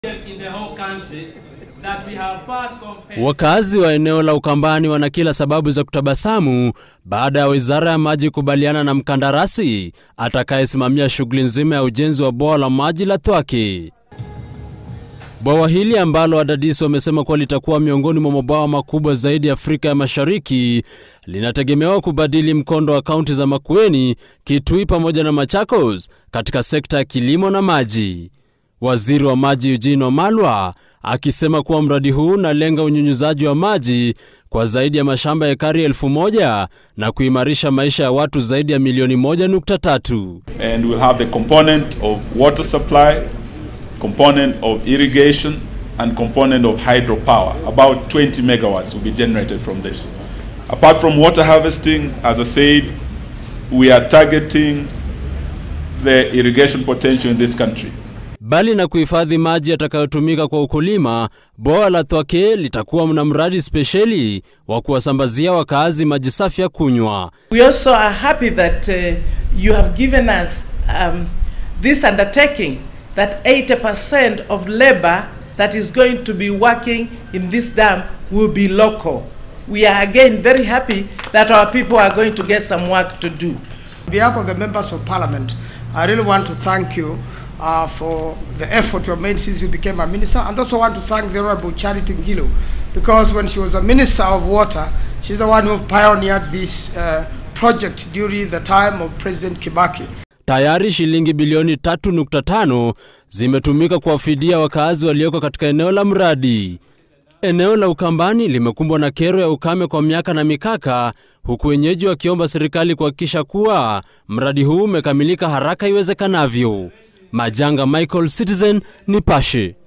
in the whole country that we have passed compared Wakazi wa eneo la Ukambani wana kila sababu za kutabasamu baada ya wizara ya maji kubaliana na mkandarasi atakayesimamia shughuli nzima ya ujenzi wa bwawa la maji la Twake. Bwawa hili ambalo wadadisi wamesema kuwa litakuwa miongoni mwa mabwawa makubwa zaidi Afrika ya Mashariki linategemewa kubadili mkondo wa kaunti za Makueni, Kitui pamoja na Machakos katika sekta ya kilimo na maji. Waziri wa maji Eugene Wamalwa akisema kuwa mradi huu unalenga unyunyuzaji wa maji kwa zaidi ya mashamba ya ekari elfu moja na kuimarisha maisha ya watu zaidi ya milioni moja nukta tatu. and we'll have the component of water supply, component of irrigation, and component of hydropower. About 20 megawatts will be generated from this. Apart from water harvesting, as I said, we are targeting the irrigation potential in this country. Bali na kuhifadhi maji yatakayotumika kwa ukulima, bwawa la Twake litakuwa na mradi spesheli wa kuwasambazia wakaazi maji safi ya kunywa. We also are happy that uh, you have given us um, this undertaking that 80% of labor that is going to be working in this dam will be local. We are again very happy that our people are going to get some work to do. On behalf of the members of parliament, I really want to thank you uh, for the effort you have made since you became a minister, and also want to thank the Honorable Charity Ngilo, because when she was a minister of water, she's the one who pioneered this uh, project during the time of President Kibaki. Tayari shilingi bilioni 3.5 zimetumika kuwafidia wakaazi walioko katika eneo la mradi. Eneo la Ukambani limekumbwa na kero ya ukame kwa miaka na mikaka, huku wenyeji wakiomba serikali kuhakikisha kuwa mradi huu umekamilika haraka iwezekanavyo. Majanga Michael, Citizen Nipashe.